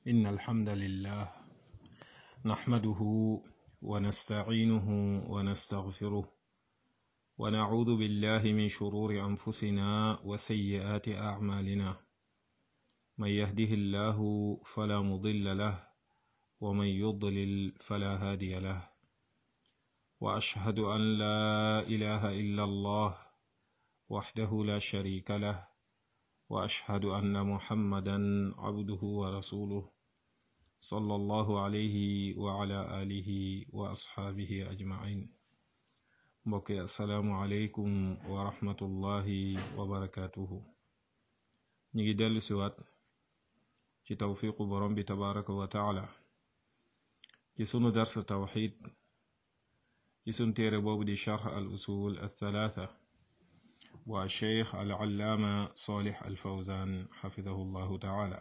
إن الحمد لله نحمده ونستعينه ونستغفره ونعوذ بالله من شرور أنفسنا وسيئات أعمالنا من يهده الله فلا مضل له ومن يضلل فلا هادي له وأشهد أن لا إله إلا الله وحده لا شريك له وأشهد أن محمدا عبده ورسوله صلى الله عليه وعلى آله وأصحابه أجمعين mbokki asalaamualeykum wa rahmatullahi wa barakaatuhu ñu ngi dellu siwaat ci tawfiqu borom bi tabaraka wa taala ci sunu darsa tawxid ci sun téere boobu di charx al usul althalatha wa cheikh al allaama salih al fawzan xafidahu llahu taala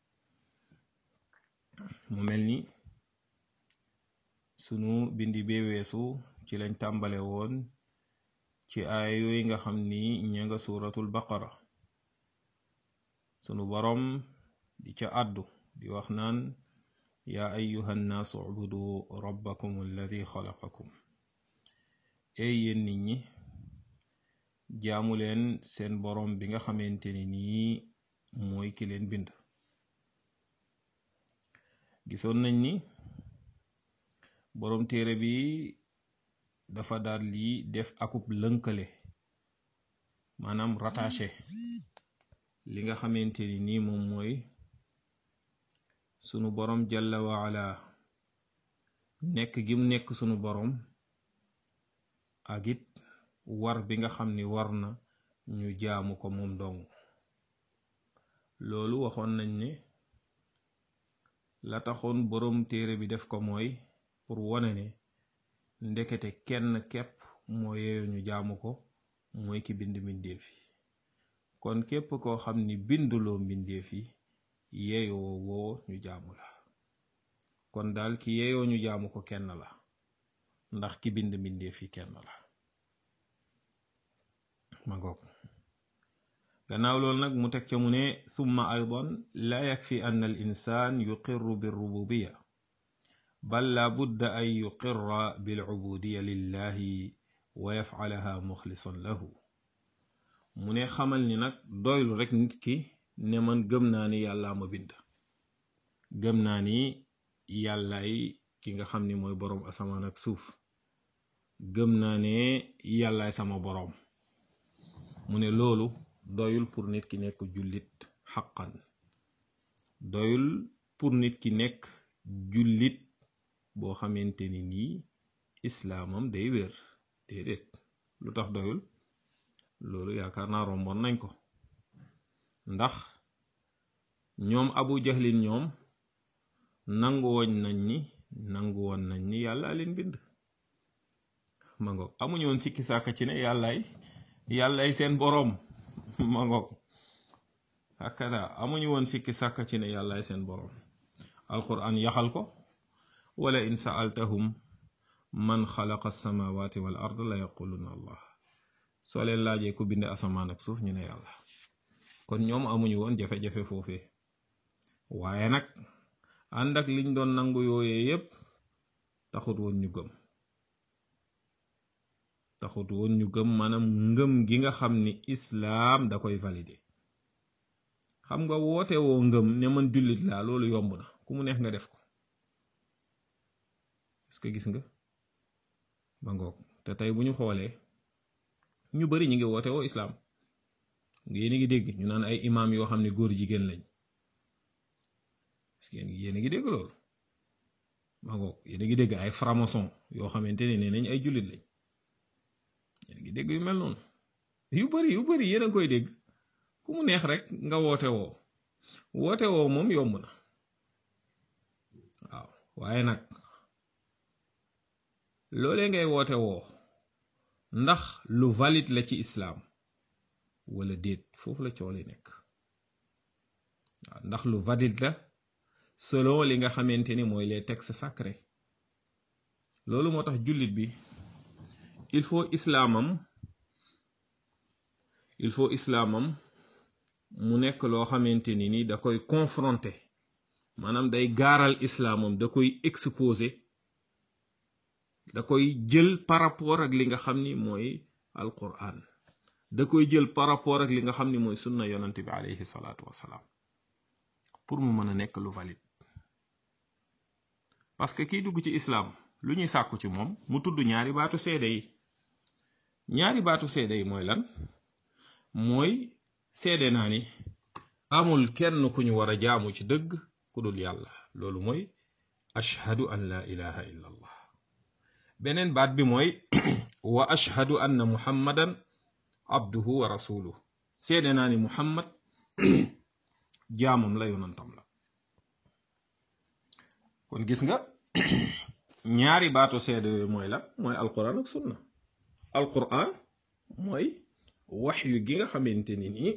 mu mel ni sunu bindi bee weesu ci lañ tàmbale woon ci aaya yooyu nga xam ni ña nga suuratul baqara sunu boroom di ca àddu di wax naan yaa ayuha nnaasu ubudu rabbakum alladi xalaqakum ey yéen nit ñi jaamu leen seen boroom bi nga xamante ni nii mooy ki leen bind gisoon nañ ni boroom téere bi dafa daal lii def akub lënkale maanaam rattaché li nga xamante ni nii moom mooy sunu boroom jalla waala nekk gim nekk sunu boroom ak it war bi nga xam ni war na ñu jaamu ko moom dong loolu waxoon nañ ne la taxoon boroom téere bi def ko mooy pour wone ne ndekete kenn képp moo yeeyo ñu jaamu ko mooy ki bind mbindeef yi kon képp koo xam ni binduloo mbindeef yi yeeyoo woo ñu jaamu la kon daal ki yeeyoo ñu jaamu ko kenn la ndax ki bind mbindeef yi kenn la ma ngoog gannaaw loolu nag mu teg ca mu ne thumma aydan la yakfi anna al insan yuqirru bir rububiya bal la budda an yuqirra bil ubudiya lillahi wa yafcalaha muxlisan lahu mu ne xamal ni nag doylu rek nit ki ne man gëm naa ni yàllaa ma bind gëm naa ni yàllaay ki nga xam ni mooy boroom asamaan ak suuf gëm naa ne yàllaay sama boroom mu ne loolu doyul pour nit ki nekk jullit xaqan doyul pour nit ki nekk jullit boo xamante ni nii islaamam day wér déedéet lu tax doyul loolu yaakaar naa romboon nañ ko ndax ñoom abu jahlin ñoom nangu woon nañ ni nangu woon nañ ni yàlla leen bind ma ngoog amuñu woon sikki sàkka ci ne yàllaay yàllaay seen boroom ma ngoog hakada amuñu woon sikki sàkka ci ne yàllaay seen boroom alquran yaxal ko wala in saaltahum man xalaqa alsamawati wal ard la yaquluna allah soo leen laajee ku bind asamaan ak suuf ñu ne yàlla kon ñoom amuñu woon jafe-jafe foofee waaye nag ànd ak liñ doon nangu yooyee yépp taxut woon ñu gëm taxut woon ñu gëm maanaam ngëm gi nga xam ni islaam da koy valider xam nga woote woo ngëm ne man jullit laa loolu yomb na ku mu neex nga def ko est-ce que gis nga ba ngoog te tey bu ñu xoolee ñu bari ñu ngi woote woo islaam yéen a ngi dégg ñu naan ay imaam yoo xam ne góor jigéen lañ est-ce que yéen a ngi dégg loolu ba ngoog yéen a ngi dégg ay franc-maçon yoo xamante ne nee nañ ay jullit lañ yéen a ngi dégg yu mel noonu yu bari yu bari yéen a ngi koy dégg ku mu neex rek nga woote woo woote woo moom yomb na waaw waaye nag loolee ngay woote woo ndax lu valide la ci islaam wala déet foofu la coole nekk waaw ndax lu valide la selon li nga xamante ni mooy les textes sacrés loolu moo tax jullit bi il faut islaamam il faut islaamam mu nekk loo xamante ni ni da koy confronter maanaam day gaaral islaamam da koy exposé da koy jël par rapport ak li nga xam ni mooy alquran da koy jël par rapport ak li nga xam ni mooy sunna yonent bi alayhi salaatu wasalaam pour mu mën a nekk lu valide parce que kiy dugg ci islam lu ñuy sàkku ci moom mu tudd ñaari baatu seede yi ñaari baatu seede yi mooy lan mooy seede naa ni amul kenn ku ñu war a jaamu ci dëgg ku dul yàlla loolu mooy ashhadu an la ilaha illa allah beneen baat bi mooy wa ashhadu anna muhammadan abduhu wa rasuluhu seede naa ni muhammad jaamam la yonantam la kon gis nga ñaari baatu seede yooyu mooy la mooy alquran ak sunna alquran mooy waxyu gi nga xamante ni nii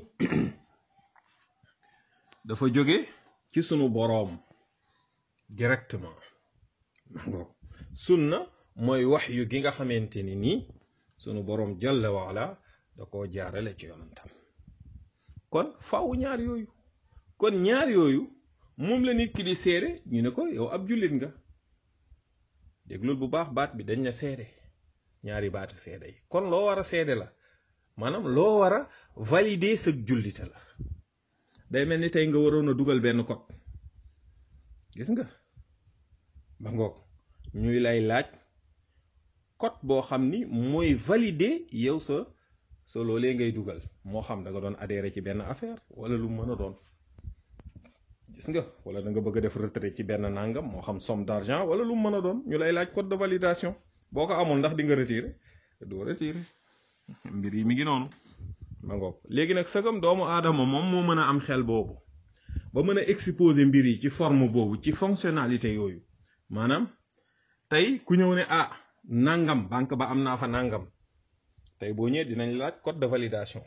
dafa jóge ci sunu boroom directement ngoo sunna mooy waxyu gi nga xamante ni nii sunu boroom jalla waala da koo jaarale ci yonantam kon faaw ñaar yooyu kon ñaar yooyu moom la nit ki di seede ñu ne ko yow ab jullit nga déglul bu baax baat bi dañ na seede ñaari baatu seede yi kon loo war a seede la maanaam loo war a valider sa jullite la day mel ni tey nga waroon a dugal benn code gis nga ba ngoog ñuy lay laaj code boo xam ni mooy valider yow sa sa loolee ngay dugal moo xam da nga doon adhéré ci benn affaire wala lu mën a doon gis nga wala da nga bëgg a def retrait ci benn nangam moo xam somme d'argent wala lu mën a doon ñu lay laaj code de validation boo ko amul ndax di nga retirer doo retirer mbir yi mi ngi noonu ma ngoog léegi nag sagam doomu aadama moom moo mën a am xel boobu ba mën a exposer mbir yi ci forme boobu ci fonctionnalité yooyu maanaam tey ku ñëw ne ah nangam banque ba am naa fa nangam tey boo ñëwee dinañ laaj code de validation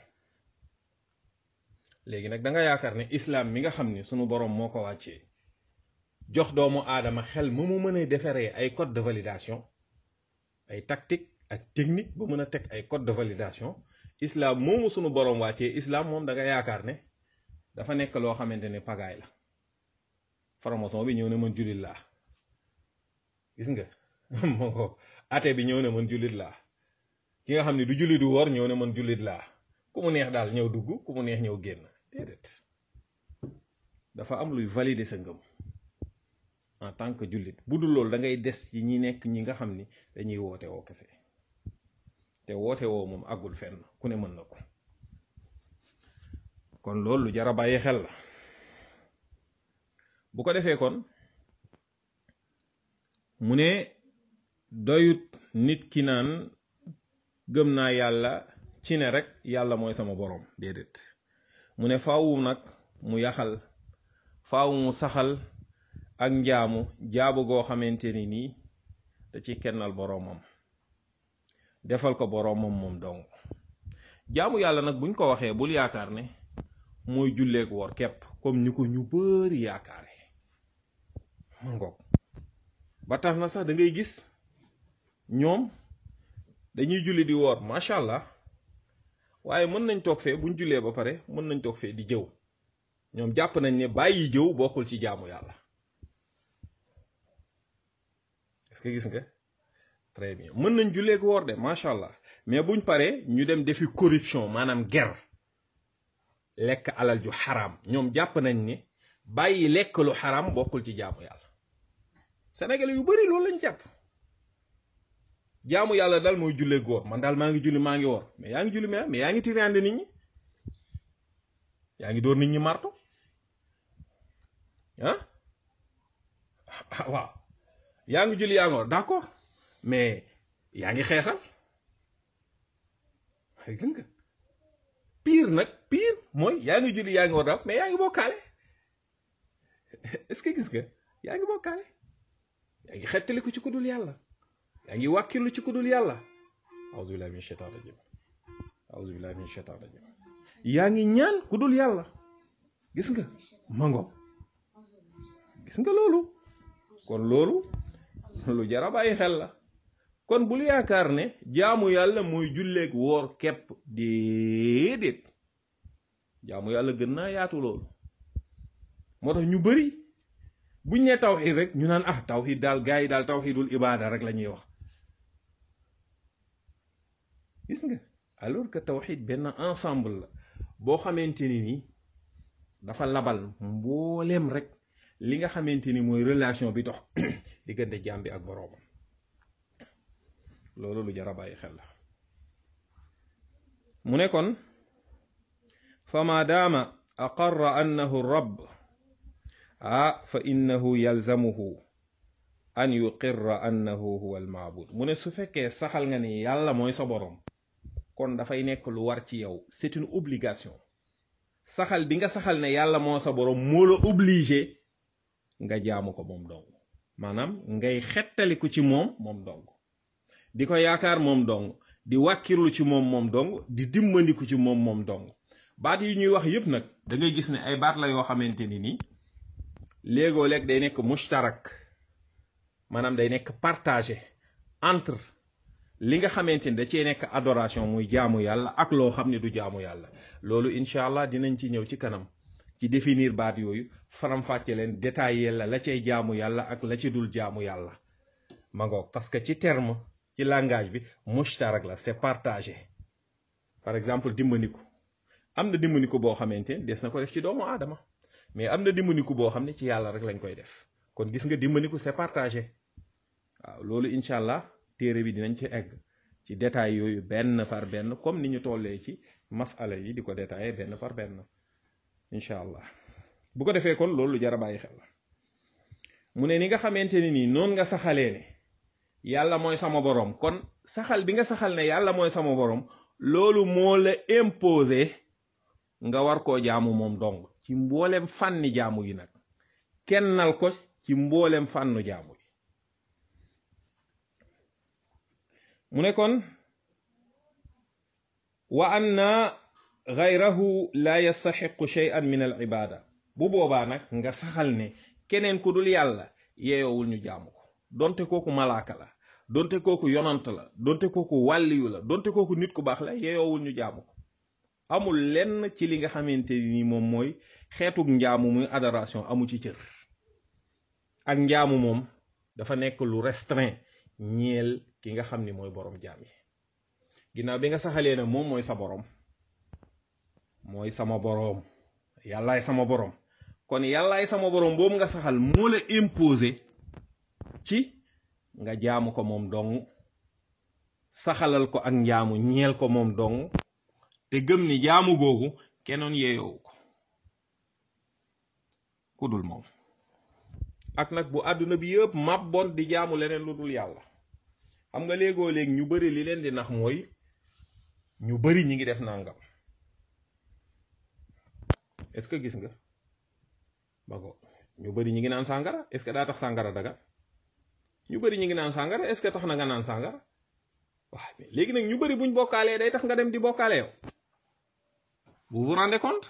léegi nag da nga yaakaar ne islam mi nga xam ne sunu borom moo ko wàccee jox doomu aadama xel mu mu mën a defaree ay code de validation ay tactique ak technique ba mën a teg ay code de validation islam moomu sunu borom wàccee islam moom da nga yaakaar ne dafa nekk loo xamante ne pagaay la franc-maçon bi ñëw ne man jullit laa gis nga moo ko ate bi ñëw ne man jullit laa ki nga xam ne du jullit du woor ñëw ne man jullit laa ku mu neex daal ñëw dugg ku mu neex ñëw génn déedéet dafa am luy valider sa ngëm en tant que jullit bu dul loolu da ngay des ci ñi nekk ñi nga xam ni dañuy woote woo kese te woote woo moom àggul fenn ku ne mën na ko kon loolu lu jar a bàyyi xel la bu ko defee kon mu ne doyut nit ki naan gëm naa yàlla ci ne rek yàlla mooy sama boroom déedéet mu ne faawu nag mu yaxal faawu mu saxal ak njaamu jaabu goo xamante ni nii da ci kennal boroomam defal ko boroomam moom dong jaamu yàlla nag buñ ko waxee bul yaakaar ne mooy julleek woor kepp comme ni ko ñu bari yaakaare ma ngoog ba tax na sax da ngay gis ñoom dañuy julli di woor macha allah waaye mën nañ toog fee buñ jullee ba pare mën nañ toog fee di jëw ñoom jàpp nañ ne bàyyi jëw bokkul ci jaamu yàlla est-ce que gis nga très bien mën nañ jullee ko woor de macha allah mais buñ paree ñu dem defi corruption maanaam ger lekk alal ju xaraam ñoom jàpp nañ ne bàyyi lekk lu xaraam bokkul ci jaamu yàlla sénégalais yu bari loolu lañ jàpp jaamu yàlla daal mooy jullee góor man daal maa ngi julli maa ngi woor mais yaa ngi julli mais mais yaa ngi tiraande nit ñi yaa ngi door nit ñi marto ah waaw yaa ngi julli yaa ngi woor d'accord mais yaa ngi xeesal gis nga pire nag pire mooy yaa ngi julli yaa ngi woor daal mais yaa ngi bokkaale est-ce que gis nga yaa ngi bokkaale yaa ngi xettali ko ci ku dul yàlla yaa ngi wàkkilu ci ku dul yàlla auzu billahi min shaitan rajim auzu billahi min shaitan rajim yaa ngi ñaan ku dul yàlla gis nga mango gis nga loolu kon loolu lu jara bàyyi xel la kon bul yaakaar ne jaamu yàlla mooy julleeg woor kepp déedéet jaamu yàlla gën naa yaatu loolu moo tax ñu bari buñ ne tawxid rek ñu naan ah tawxid daal gars yi daal tawxidul ibaada rek la ñuy wax gis nga alors que tawxid benn ensemble la boo xamante ni nii dafa labal mbooleem rek li nga xamante ni mooy relation bi dox diggante jaam bi ak boroomam loolu lu jar a bàyyi xel la mu ne kon fa ma daama aqarra annahu rabb ah fa innahu yalzamuhu an yuqirra annahu huwa almaabud mu ne su fekkee saxal nga ni yàlla mooy sa boroom kon dafay nekk lu war ci yow c'est une obligation saxal bi nga saxal ne yàlla moo sa boroom moo la obligé nga jaamu ko moom dong maanaam ngay xettaliku ci moom moom dong di ko yaakaar moom dong di wàkkirlu ci moom moom dong di dimbandiku ci moom moom dong baat yi ñuy wax yépp nag da ngay gis ne ay baat la yoo xamante ni nii léegoo léeg day nekk mushtarak maanaam day nekk partagé entre li nga xamante ni da cee nekk adoration muy jaamu yàlla ak loo xam ne du jaamu yàlla loolu incha allah dinañ ci ñëw ci kanam ci définir baat yooyu faram-fàcce leen détaillé la la cay jaamu yàlla ak la ci dul jaamu yàlla ma ngoog parce que ci terme ci langage bi mushtarak la c'est partagé par exemple dimbandiku am na dimbandiku boo xamante ni des na ko def ci doomu aadama mais am na dimbandiku boo xam ne ci yàlla rek lañ koy def kon gis nga dimbandiku c'est partagé waaw loolu incha allah téere bi dinañ ci egg ci détail yooyu benn par benn comme ni ñu tollee ci masala yi di ko détaillé benn par benn incha allah bu ko defee kon loolu lu jar a bàyyi xel la mu ne ni nga xamante ne nii noonu nga saxalee ne yàlla mooy sama boroom kon saxal bi nga saxal ne yàlla mooy sama boroom loolu moo la imposé nga war koo jaamu moom dong ci mboolem fànni jaamu yi nag kennal ko ci mboolem fànnu jaamu yi mu ne kon wa anna gayrahu la yastaxiqu shay'an min al ibada bu boobaa nag nga saxal ne keneen ku dul yàlla yeeyowul ñu jaamu ko donte kooku malaaka la donte kooku yonant la donte kooku wàlliyu la donte kooku nit ku baax la yeeyowul ñu jaamu ko amul lenn ci li nga xamante ni moom mooy xeetug njaamu muy adoration amu ci cër ak njaamu moom dafa nekk lu restreint ñeel ki nga xam ni mooy boroom jaam yi ginnaaw bi nga saxalee ne moom mooy sa boroom mooy sama boroom yàllaay sama boroom kon yàllaay sama boroom boobu nga saxal moo la imposé ci nga jaamu ko moom dong saxalal ko ak njaamu ñeel ko moom dong te gëm ni jaamu googu kenoon yeeyowu ko ku dul moom ak nag bu àdduna bi yëpp màbboon di jaamu leneen lu dul yàlla xam nga léegoo léegi ñu bari li leen di nax mooy ñu bari ñi ngi def nangam est-ce que gis nga ba ko ñu bari ñi ngi naan sàngara est-ce que daa tax sàngara daga ñu bari ñi ngi naan sàngara est-ce que tax na nga naan sàngara waaw mais léegi nag ñu bari buñ bokkaalee day tax nga dem di bokkaale yow vous vous rendez compte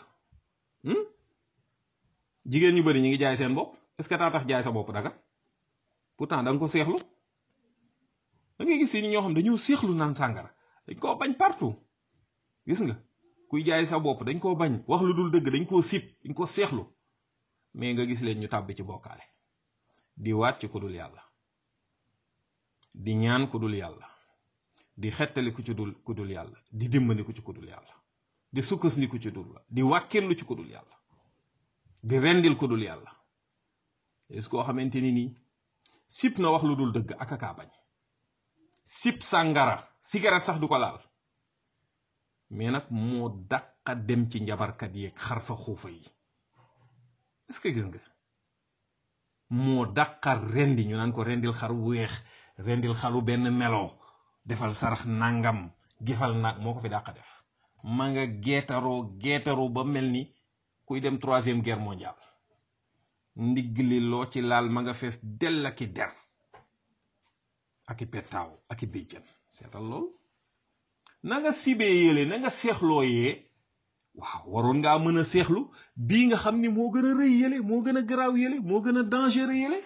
jigéen ñu bari ñi ngi jaay seen bopp est-ce que daa tax jaay sa bopp daga pourtant da nga ko seexlu da ngay gis ni ñoo xam dañoo seexlu naan sàngara dañ koo bañ partout gis nga kuy jaay sa bopp dañ koo bañ wax lu dul dëgg dañ koo sib dañ koo seexlu mais nga gis leen ñu tàbbi ci bokkaale di waat ci ku dul yàlla di ñaan ku dul yàlla di xettali ku ci dul ku dul yàlla di dimbandiku ci ku dul yàlla di sukkandiku ci dul di wàkkirlu ci ku dul yàlla di rendil ku dul yàlla est koo xamante ni nii sib na wax lu dul dëgg ak akaa bañ sib sàngara cigarette sax du ko laal mais nag moo dàqa dem ci njabarkat yeeg xarfa xuufa yi est-ce que gis nga moo dàqa rendi ñu naan ko rendil xar weex rendil xaru benn melo defal sarax nangam gifal nag moo ko fi dàqa def ma nga geetaroo geetaroo ba mel ni kuy dem troisième guerre mondiale ndigg li loo ci laal ma nga fees dell aki der ak i pettaaw ak i béjjën seetal lool na nga sibee yële na nga seexloo yee waaw waroon ngaa mën a seexlu bii nga xam ni moo gën a rëy yële moo gën a garaaw yële moo gën a dangereux yële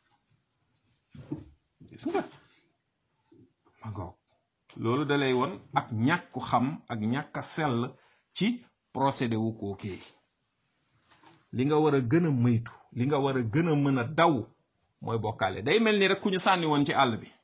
gis nga ma ngoog loolu dalay won ak ñàkku xam ak ñàkk a sell ci procédé wu kookee li nga war a gën a moytu li nga war a gën a mën a daw mooy bokkaale day mel ni rek ku ñu sànni woon ci àll bi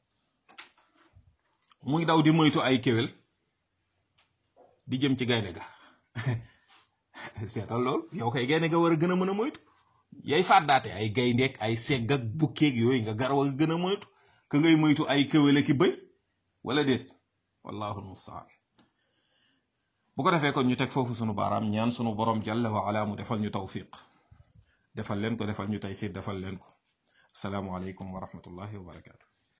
muy daw di moytu ay kéwél di jëm ci gaynde ga seetal lool yow kay gaynde ga war a gën a mën a moytu yay fàddaate ay gayndeek ay segg ak bukkeeg yooyu nga gar war a gën a moytu ka ngay moytu ay kéwél ki bëy wala déet wallahu almustaan bu ko defee kon ñu teg foofu sunu baaraam ñaan sunu borom jalla wa ala mu defal ñu tawfiq defal leen ko defal ñu taysir defal leen ko asalaamu aleykum wa rahmatullahi wa barakaatu